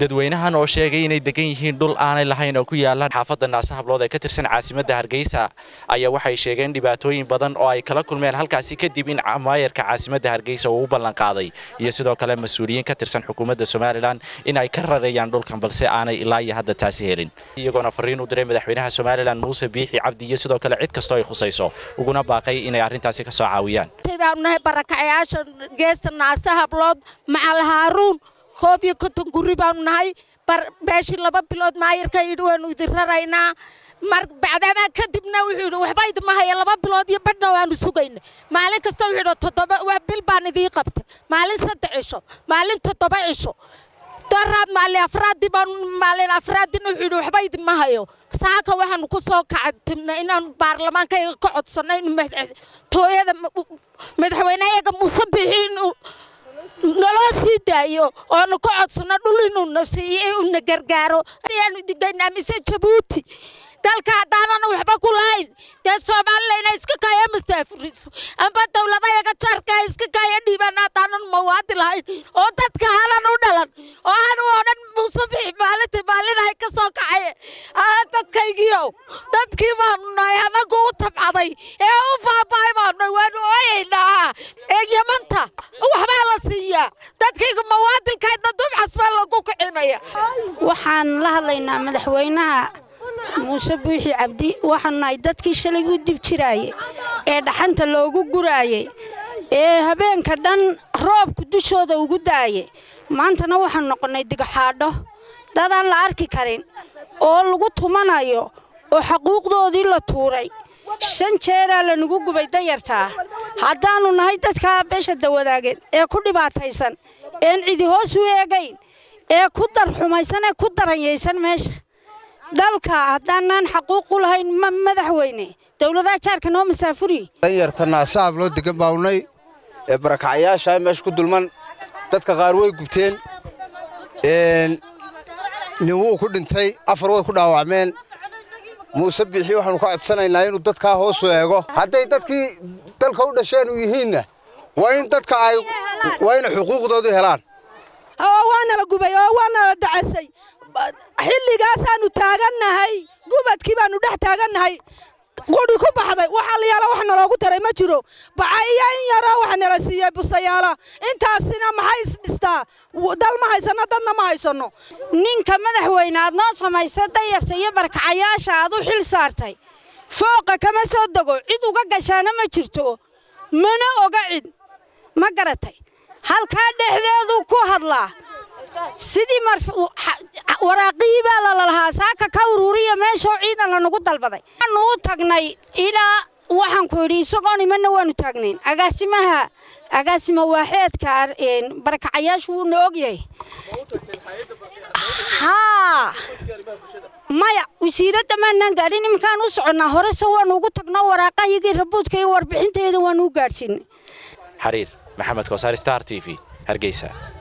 dadweynahan oo sheegay inay degan yihiin dhul aanay lahayn oo ku yaala xaafadda naase hablood ee ka tirsan caasimadda hargeysa ayaa waxay sheegeen dhibaatooyin badan oo ay kala kulmeen halkaasi kadib in maayarka caasimadda hargeysa uu u ballanqaaday iyo sidoo kale mas-uuliyiin ka tirsan xukuumadda somalilan in ay ka rareeyaan dhulkan balse aanay ilaa iyo hadda taasi helin iyagoona fariin u diray madaxweynaha somalilan muuse biixi cabdi iyo sidoo kale cid kastoo ay khusayso uguna baaqay inay arrintaasi ka soo caawiyaan baanu nahay barakacayaasha geesta naase hablood macal haaruun koob iyo konton guri baanu nahay beeshii laba bilood maayarka yidhi waanu idin raraynaa mar bacdaamaa kadibna wuxuu yidhi waxba idima haya laba bilood iyo badhna waanu sugayna maalin kasta wuxuu yidhi toddoba waa bil baan idiin qabtay maalin saddex cisho maalin toddoba cisho daraab maalin afraadii baan maalin afraadina wuxuu yidhi waxba idima hayo saaka waxaanu ku soo kacatibna inaanu baarlamaankayga ka codsanno in tooyada madaxweyneyaga muuse bixi inuu naloo sii daayo oonu ka codsanno dhul inuuna siiyo una gargaaro ayaanu digaynaa mise jabuuti dalka haddaanana waxba ku lahayn dee soomaalila inay iska kaya mastaafuriso amba dowladayaga jaarka iska kaya dhiibaan haddaanan mawaadi lahayn oo dadka halan u dhalan oo anu oo dhan muuse bixi maalinta maalinahay ka soo kacaye aa dadkaygiiow dadkii baanu nahay anagu u tabcaday ee u baaba'ay baanu nahay waanu ooyaynaa ee yamanta waxbaa la siiyaa dadkayga mawaadilkaydna dubcas baa lagu kicinaya waxaan la hadlaynaa madaxweynaha muuse buuxi cabdi waxaanu nahay dadkii shalay u dib jiraayey ee dhaxanta loogu guraayey ee habeenka dhan roobku dushooda ugu daayey maantana waxaanu noqonnay digaxaadho dadaan la arki karin oo lagu tumanayo oo xaquuqdoodii la tuuray shan jeeraa lanagu gubay dayartaa haddaannu nahay dadkaa beesha dawadaageed ee ku dhibaataysan een cidi hoos u eegayn ee ku darxumaysan ee ku daranyaysan meesha dalka haddaanaan xaquuq u lahayn ma madaxweyne dowladaha jaarka noo masaafuri danyarta naasaab loo degan baawnay ee barakacayaasha meesha ku dulman dadka qaar way gubteen nin wuu ku dhintay afar way ku dhaawacmeen muuse biixi waxaanu ka codsanaynaa inuu dadkaa hoosu eego hadday dadkii dalka u dhasheen u yihiinna waa in dadka ay waa inay xuquuqdoodii helaan waanala gubay oo waanala dacasay xilligaasaanu taagannahay gubadkii baanu dhex taagannahay quri ku baxday waxa la yaala wax naloogu taray ma jiro baca iyo in yaroo waxa nala siiyey bustayaala intaasina maxay isdhistaa dal ma haysanno dadna ma haysanno ninka madaxweyne aad noo samaysa dayarta iyo barkacayaasha aad u xil saartay fooqa kama soo dego cid uga gashaana ma jirto mana oga cid ma garatay halkaa dhexdeedu ku hadlaa sidii waraaqihii baa lalalahaa saaka ka uruuriya meeshoo ciidan lanagu dalbaday waanu u tagnay ilaa waxaan ku idhi isagoo nimanna waanu taagnayn agaasimaha agaasima waaxeedka barakacayaashu wuuna ogyahay haa maya wasiiradda maanaan gaadhin iminkaan u soconnaa horese waanu ugu tagno waraaqahiyagii rabuudka iyo warbixinteeda waanu u gaadhsiinay xariir maxamed kosaar star t v hargeysa